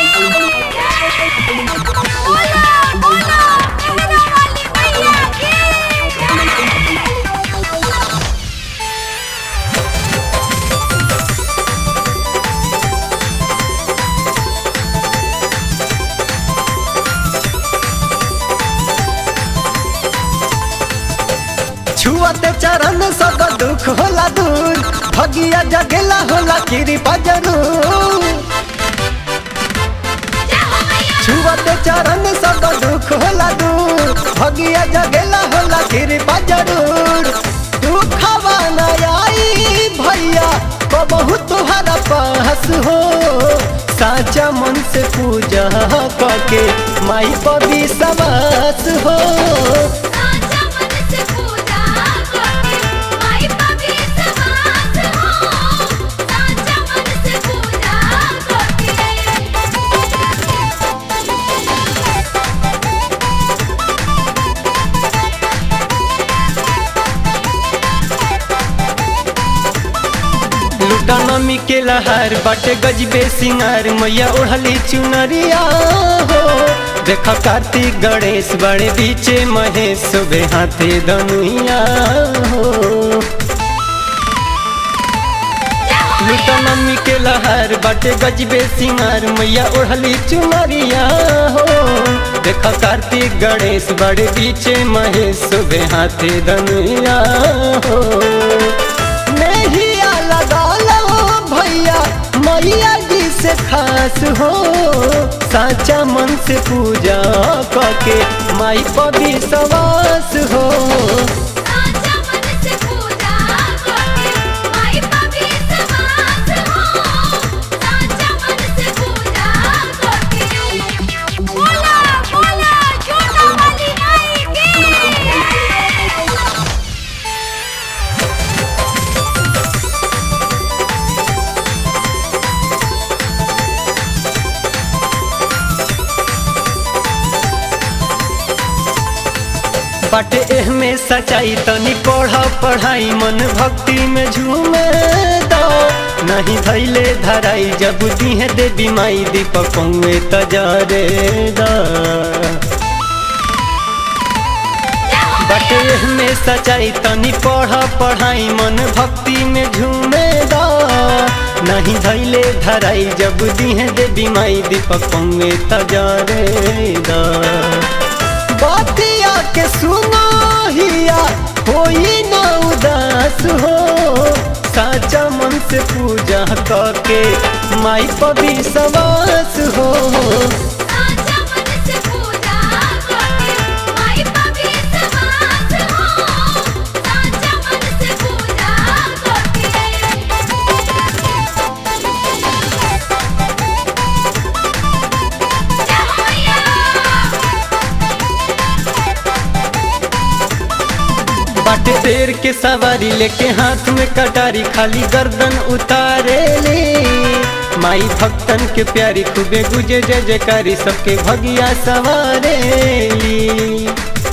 बोला बोला मेहरा वाली मैया की छुअते चरण सब दुख होला दूर भगिया जगेला होला कृपा जरूर जय हो मैया छुअते चरण सब दुख होला दूर भगिया जगेला होला कृपा जरूर दुखवा न आई भैया बहू तुहरा पास हो साचा मन से पूजा करके माई पवी सवास हो साचा मन से पूजा करके माई पवी समास हो साचा मन से पूजा करके लुटा नमी के लहर बाटे गजबे सिंगार मैया ओढ़ली चुनरिया हो देखा कार्तिक गणेश बड़े बीचे महेश सुबह हाथे दनुइया हो लुटा नमी के लहर बाटे गजबे सिंगार मैया ओढ़ली चुनरिया हो देखा कार्तिक गणेश बड़े बीचे महेश सुबह हाथे दनुइया हो नहिया लगा लो भैया मैया जी से खास हो साचा मन से पूजा करके माई पवी सवास हो साचा मन से पूजा करके माई पवी समास हो साचा मन से पूजा करके बोला बोला छोटा वाली माई की बाटे एह में सच्चाई तनी पढ़ पढ़ाई मन भक्ति में झूमे दो नहीं धैले धराई जब दिहे देवी माई दीपक पौए तजरे दा बाटे एह में सच्चाई तनी पढ़ पढ़ाई मन भक्ति में झूमे दा नहीं धैले धराई जब दिहे देवी माई दीपक पौए तजरे दा बातिया के सुनो हिया होई ना उदास हो साचा मन से पूजा करके माई पवी सवास हो साचा मन से पूजा करके माई पवी समास हो साचा मन से पूजा करके जय हो मैया बाटे शेर के सवारी लेके हाथ में कटारी खाली गर्दन उतारे ले माई भक्तन के प्यारी खूबे गुजे जय जयकारी सबके भगिया सवारे ली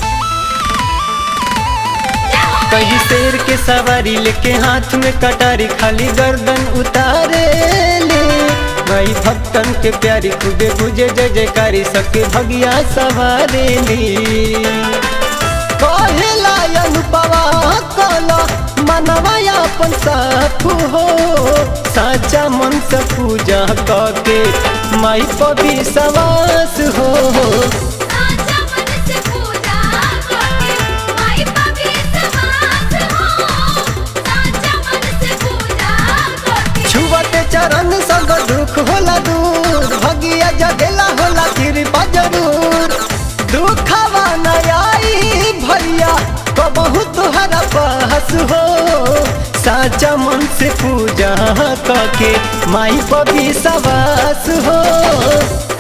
कहीं शेर के सवारी लेके हाथ में कटारी खाली गर्दन उतारे ले भाई भक्तन के प्यारी खूबे पूजे जय जयकारी सबके भगिया सवारे ली कहेला अनुपवा कला मनवा अपन साफ हो साचा मन से पूजा करके माई पवी सवास हो साचा मन से पूजा करके माई पवी समास हो साचा मन से पूजा करके छुवते चरण संग दुख होला दूर भगिया जगेला होला कृपा जरूर दुखवा न आई भैया तो बहुत हरा पास हो साचा मन से पूजा करके माई पवी सवास हो